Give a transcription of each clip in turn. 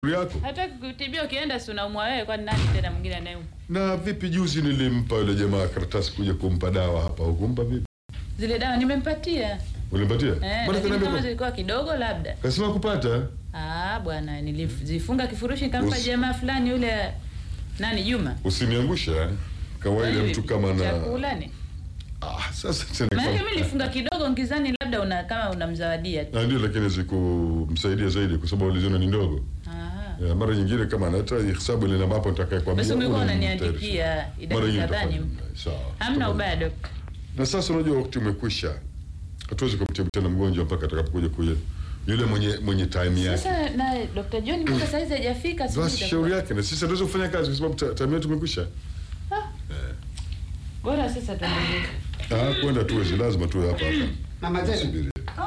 yako. Hata kutibia ukienda si unaumwa wewe, kwani nani tena mwingine anayeumwa? Na vipi, juzi nilimpa yule jamaa karatasi kuja kumpa dawa hapa, hukumpa vipi? Zile dawa nimempatia Ulimpatia? eh, Mbona lakini kaniambia kama kwa- zilikuwa kidogo labda. kasema kupata Ah bwana, nilizifunga kifurushi nikampa Usi- jamaa fulani yule nani Juma. usiniangusha eh. Kawaida mtu kama na chakula ni ah, sasa tena maana kwa- mimi nilifunga kidogo ngizani labda una kama unamzawadia tu. na ndio, lakini zikumsaidia zaidi kwa sababu uliziona ni ndogo. Ah. Ya, mara nyingine kama hata hesabu ile namba hapo nitakaye kwa Basi ulikuwa Mara unaniandikia idadi nyingine kadhaa ni utafanya. Sawa. hamna Tafadhali. ubaya dokta. Na sasa unajua wakati umekwisha, hatuwezi kumtibu tena mgonjwa mpaka atakapokuja kuja yule mwenye mwenye time yake. Sasa na Dr. John mpaka saizi hajafika sijui Basi itakuwa- shauri yake, na sisi hatuwezi kufanya kazi kwa sababu ta- time yetu imekwisha. Bora sasa tuendelee. Ah, kwenda tuwezi, lazima tuwe hapa hapa. Mama Zena. Subiri.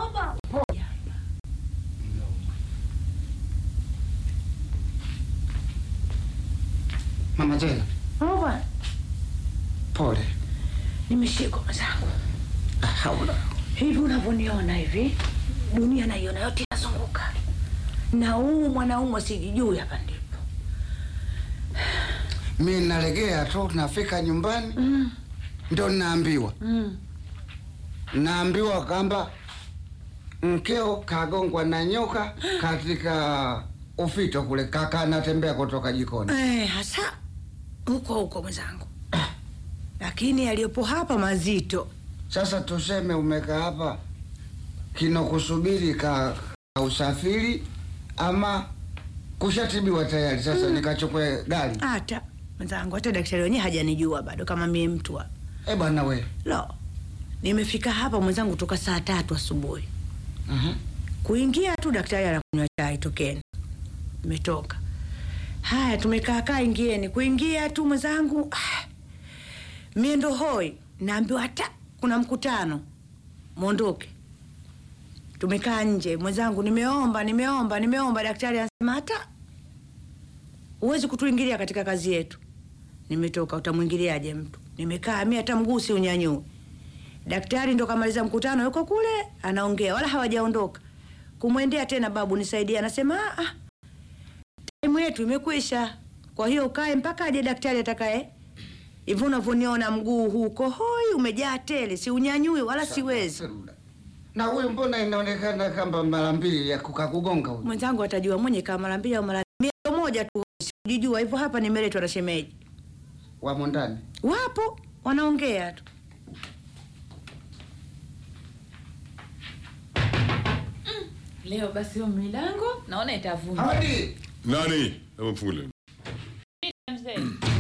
Mama Zena. Baba, Pole. nimeshikwa mwenzangu. Ah, Haula. Hivi unavyoniona hivi, dunia naiona yote inazunguka, na huu mwanaume sijijui hapa ndipo. Mi nalegea tu nafika nyumbani Mm, ndo naambiwa mm. naambiwa kwamba mkeo kagongwa na nyoka katika ufito kule, kaka anatembea kutoka jikoni. Eh, hasa huko huko mwenzangu, lakini aliyopo hapa mazito. Sasa tuseme umekaa hapa kinokusubiri ka, ka usafiri ama kushatibiwa tayari? Sasa nikachukue gari? Hata mwenzangu, hata daktari wenyewe hajanijua bado kama mie mtu wa Eh bwana we. lo. Nimefika hapa mwenzangu toka saa tatu asubuhi Mhm. kuingia tu daktari anakunywa chai, tokeni. Nimetoka haya, tumekaa kaa, ingieni. Kuingia tu mwenzangu, ah, mie ndo hoi, naambiwa hata kuna mkutano, mwondoke. Tumekaa nje mwenzangu, nimeomba nimeomba nimeomba, daktari anasema hata huwezi kutuingilia katika kazi yetu. Nimetoka, utamwingiliaje mtu? Nimekaa mi hata mguu si unyanyue. Daktari ndo kamaliza mkutano, yuko kule anaongea, wala hawajaondoka. Kumwendea tena, babu nisaidie, anasema "Ah, ah, taimu yetu imekwisha, kwa hiyo ukae mpaka aje daktari atakaye. Hivyo unavyoniona mguu huu uko hoi, umejaa tele, si unyanyui wala siwezi. Na huyu mbona inaonekana kama mara mbili ya kukakugonga huyu? Mwenzangu atajua mwenye kama mara mbili au mara mia moja tu, sijijua hivyo. Hapa nimeletwa na shemeji, Wamo ndani. wapo wanaongea tu. Leo basi hiyo milango naona itavuma. Hadi. Nani? Hebu mfungulie. Mzee.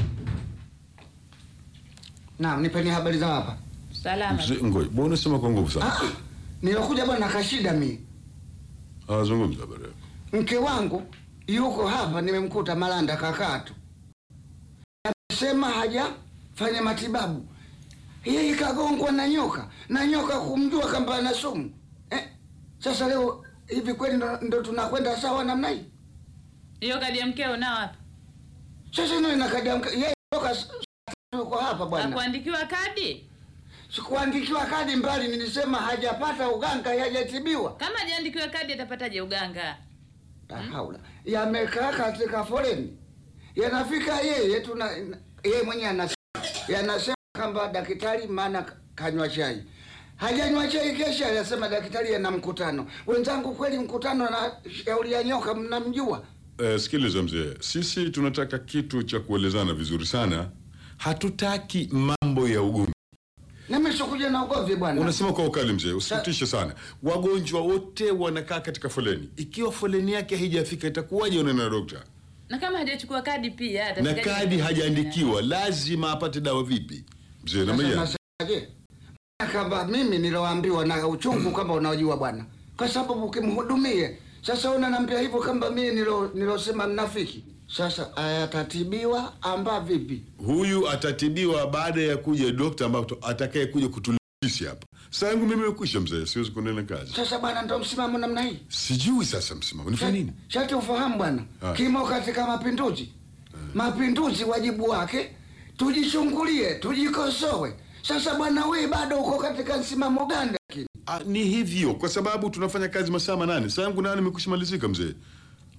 Naam, nipeni habari za hapa. Salama. Mzee, Ngoja, mbona unasema kwa nguvu sana? Ah, nilokuja bwana kashida mi. Ah, zungumza habari yako. Mke wangu yuko hapa, nimemkuta Malanda kakatu. Anasema hajafanya matibabu. Yeye kagongwa na nyoka na nyoka kumjua kwamba ana sumu eh? Sasa leo hivi kweli ndo, ndo tunakwenda sawa namna hii? Hiyo kadi ya mkeo nao hapa. Sasa ndio inakadia mke- yeye toka s- s- yuko hapa bwana. Hakuandikiwa kadi? Sikuandikiwa kadi mbali, nilisema hajapata uganga, hajatibiwa. Kama hajaandikiwa kadi atapataje uganga? La haula. Yamekaa katika foleni. Yanafika yeye tuna yeye mwenyewe anasema yanasema kwamba daktari maana ka- kanywa chai. Hajanywa chai kesha anasema daktari ana mkutano. Wenzangu kweli mkutano na shauri ya nyoka mnamjua? Eh, sikiliza mzee, sisi tunataka kitu cha kuelezana vizuri sana. Hatutaki mambo ya ugomvi. Na mimi sikuja na ugomvi bwana. Unasema kwa ukali mzee, usifutishe sana. Wagonjwa wote wanakaa katika foleni. Ikiwa foleni yake haijafika itakuwaje unaenda na dokta? Na kama hajachukua kadi pia Na atafikaje kadi kwenye- hajaandikiwa, lazima apate dawa vipi? Mzee na Sasa maya. nasemaje? Kama mimi niloambiwa na uchungu kama unajua bwana. Kwa sababu ukimhudumie. Sasa unaniambia hivyo kama mimi nilo nilosema mnafiki. Sasa ayatatibiwa amba vipi? Huyu atatibiwa baada ya kuja dokta ambaye atakaye kuja kutulisi hapa. Saa yangu mimi imekwisha mzee, siwezi kuendelea na kazi. Sasa bwana ndo msimamo namna hii. Sijui sasa msimamo. Nifanye nini? Shati ufahamu bwana. Ah. Kimo katika mapinduzi. Mapinduzi wajibu wake tujichungulie, tujikosoe. Sasa bwana wewe bado uko katika msimamo gani lakini? Ah, ni hivyo kwa sababu tunafanya kazi masaa manane. Saa yangu nane imekwisha malizika mzee.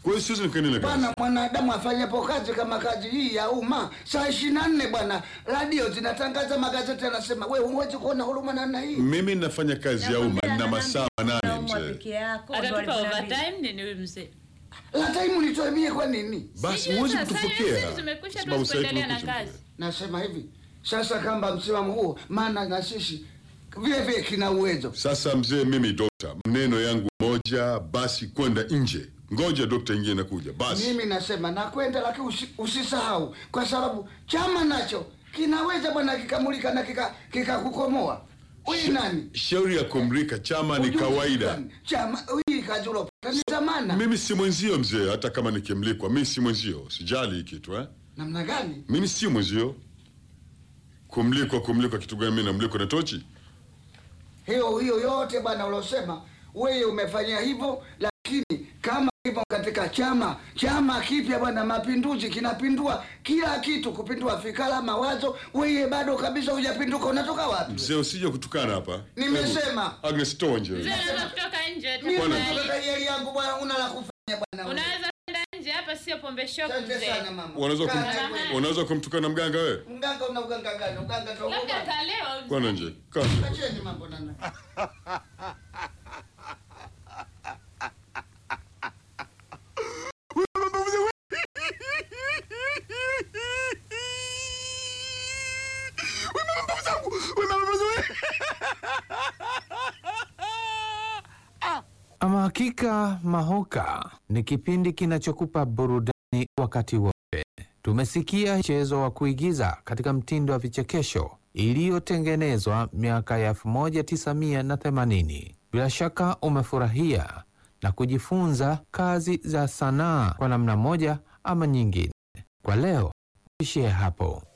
Kwa hiyo siwezi nikaendelea na kazi. Bwana, mwanadamu afanyapo kazi kama kazi hii ya umma saa ishirini na nne bwana, radio zinatangaza, magazeti yanasema, we huwezi kuona huruma namna hii. Mimi nafanya kazi ya umma na masaa manane Naumwa mzee. peke yako, ndo atatupa alivyoniambia. overtime nini huyu mzee? La taimu nitoe mie kwa nini? Basi Sijui huwezi sasa, kutufokea. sisi tumekwisha, Sababu tuwezi sasa hivi kuendelea na tumekwisha. kazi. Nasema hivi sasa, kamba msimamo huo, maana na sisi vile vile kina uwezo. Sasa mzee, mimi dokta, mneno yangu moja basi, kwenda nje. Ngoja dokta ingie nakuja basi. Mimi nasema nakwenda, lakini usi, usisahau, kwa sababu chama nacho kinaweza bwana kikamulika na kika kikakukomoa. Huyu nani? Shauri ya kumrika chama ni Ujuzi kawaida. gani? Chama hii kazi ulopata ni zamana. Mimi si mwenzio mzee, hata kama nikimlikwa, mimi si mwenzio, sijali hii kitu eh. Namna gani? Mimi si mwenzio. Kumlikwa, kumlikwa kitu gani? Mimi namlikwa na tochi? hiyo hiyo yote bwana ulosema wewe umefanya hivyo, lakini kama hivyo katika chama chama kipya bwana, mapinduzi kinapindua kila kitu, kupindua fikra, mawazo. Wewe bado kabisa hujapinduka, unatoka wapi? Mzee, usije kutukana hapa. Nimesema. Hebu, Agnes, toa nje. Mzee anaweza kutoka nje Mimi Bwana. tafadhali. nataka yeli yangu bwana, una la kufanya bwana. Unaweza kwenda nje hapa, sio pombe shop Asante mzee. sana mama. Unaweza kum, Kaa na wewe. unaweza kumtukana mganga wewe? Mganga una uganga gani? Uganga tu. Labda kalewa mzee. Kwana nje. Kaa nje. Acheni mambo nana. Ama hakika Mahoka ni kipindi kinachokupa burudani wakati wote. Tumesikia mchezo wa kuigiza katika mtindo wa vichekesho iliyotengenezwa miaka ya 1980. Bila shaka umefurahia na kujifunza kazi za sanaa kwa namna moja ama nyingine. Kwa leo ishie hapo.